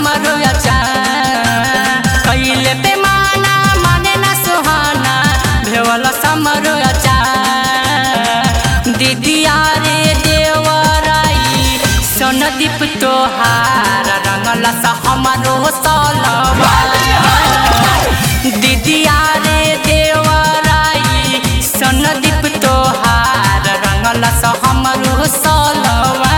हमरो अचार कैले बेमाना माने ना सुहाना भेवल समरो अचार दीदिया रे देवराई सोनदीप तोहार रंगल सा हमरो सलवा दीदिया रे देवराई सोनदीप तोहार रंगल सा हमरो सलवा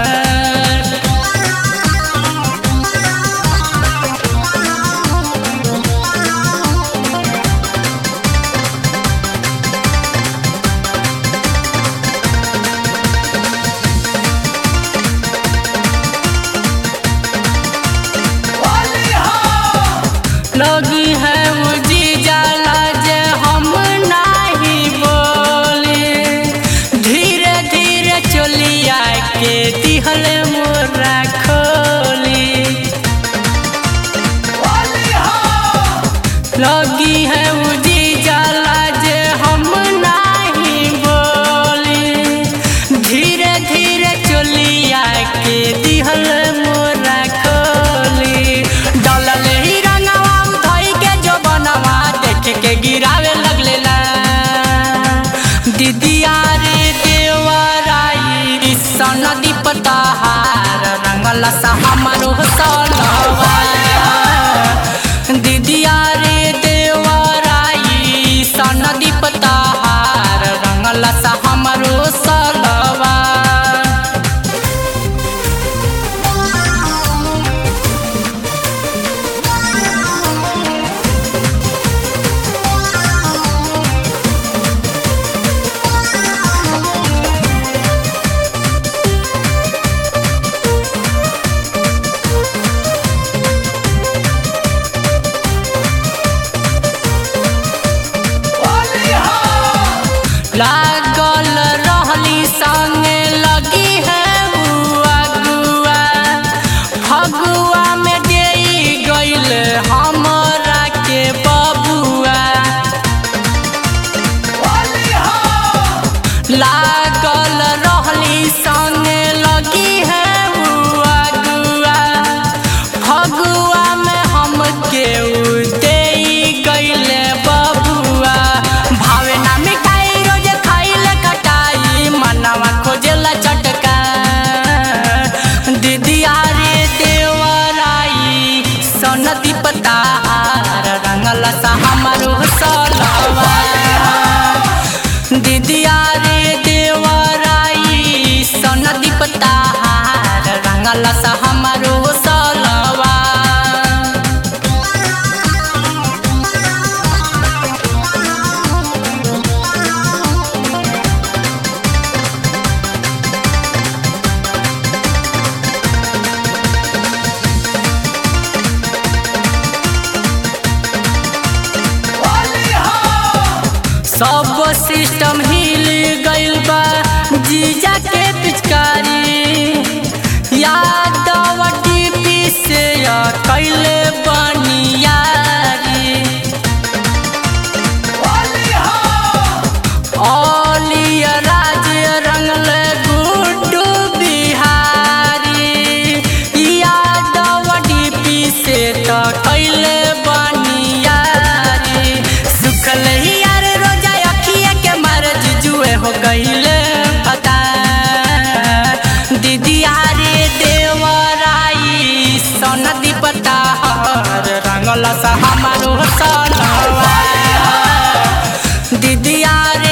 लगी है उजी जाला जे हम नाही बोले धीरे धीरे चलिया के दिहल मोरा खोली लगी है उजी जाला जे हम नाही बोली धीरे धीरे चलिया के दिहल मोरा खोली डलल ही रंगवा धोई के जो बनवा देख के गिरावे लगले ला दीदिया रे देवराई सन दीपता हार रंगल सा हमारो सलवा दीदिया रे देवराई सन दीपता हार रंगल सा हमारो सलवा लागल रहली संगे लगी है बुआ गुआ फगुआ में दे गईल हमरा के बबुआ लागल रहली संगे लगी है बुआ गुआ फगुआ में हम के दे गईल बबुआ भावे ना मिठाई रोज खाइले खटाई मनवा खोजेला चटका दीदिया रे देवराई सनदी पतार रंगल सा हमारो सलवा दीदिया रे देवराई सनदी पतार रंगल सा हमारो सलवा सब सिस्टम हिल गइल बा जीजा के पिचकारी यादव टीपी से कैले बनियारी ओलिया राज रंगल गुड्डू बिहारी यादव टीपी से तो कैले बनियारी सुखल यार रोजा अखिए के मर्ज जुए हो गईले पता दीदिया रे देवराई सनदी पता हर रंगल सा हमारो सलवा दीदिया रे